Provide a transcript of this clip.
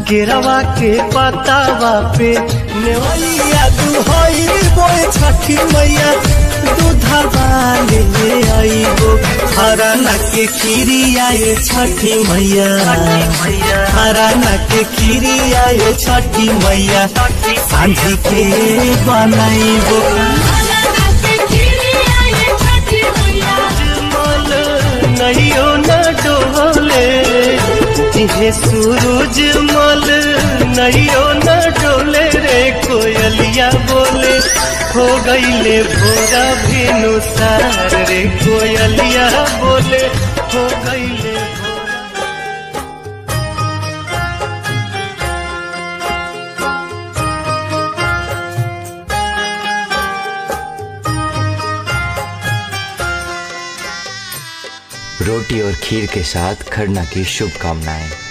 केरवा के पतावा पे नेवलिया दुहई बोए छठी मैया दूधवा ले आईबो हराना के खीरी आए छठी मैया हराना के खीरी आए छठी मैया सांझी के बनाईबो मल नैयो न डोले तिहे सूरज मल नैयो न डोले रे कोयलिया बोले हो गईले भोरा भेनु सार रे कोयलिया बोले हो गईले भोरा रोटी और खीर के साथ खरना की शुभकामनाएं